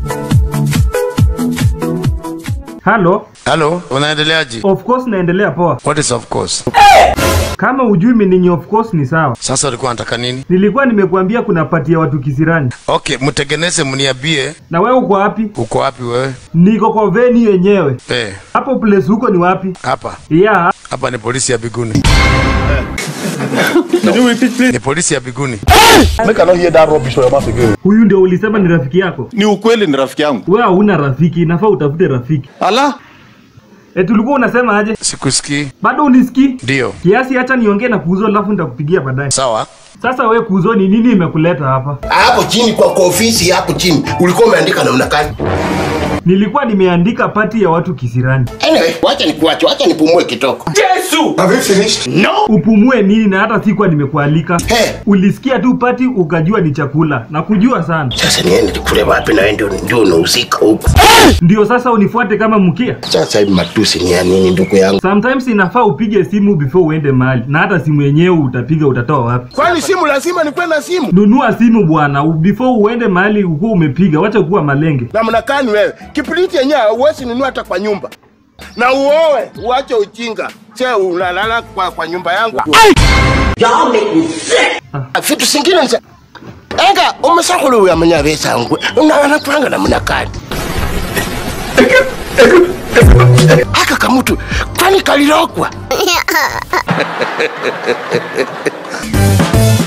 Halo, Halo, unaendeleaje? of course naendelea poa. What is of course? Kama ujui meaning of course ni sawa. Sasa ulikuwa unataka nini? Nilikuwa nimekuambia kuna pati ya watu kisirani. Okay, mtengeneze mniambie Na wewe uko wapi? uko wapi wewe? Niko kwa veni yenyewe. Eh, Hapo place huko ni wapi? hapa. Yeah, Hapa ni polisi ya Biguni. Ni polisi ya Biguni. Make I not hear that rubbish from your mouth again. huyu ndio ulisema ni rafiki yako. Ni ukweli ni rafiki yangu. Wewe hauna rafiki, inafaa utafute rafiki. Ala, E, tulikuwa unasema aje? Sikusikii. Bado unisikii? Ndio. Kiasi hata niongee na kuuzo alafu nitakupigia baadaye. Sawa. Sasa we kuuzo ni nini imekuleta hapa? hapo chini kwa kwa ofisi hapo chini ulikuwa umeandika namna gani? Nilikuwa nimeandika pati ya watu kisirani. Anyway, wacha nikuache, wacha nipumue kitoko. Upumue nini na hata sikuwa nimekualika. He, Ulisikia tu pati ukajua ni chakula na kujua sana. sasa niende nikule wapi na wewe ndio ndio unahusika huko. Ndio sasa unifuate kama mkia. Sasa hivi matusi ni ya nini ndugu yangu? Sometimes inafaa upige simu before uende mahali, na hata simu yenyewe utapiga utatoa wapi? Kwani simu lazima nikuwe na simu? Nunua simu bwana, u- before uende mahali ukuwa umepiga, wacha kuwa malenge. Namna gani wewe? Kipiriti yenyewe huwezi nunua hata kwa nyumba. Na uoe, uache ujinga. Che unalala kwa, kwa nyumba yangu. Ah, Vitu singine nisa. Enga, umesakulu ya manya besa ngwe. Unaona panga na mna gani? Aka kamutu, kwani kalirokwa?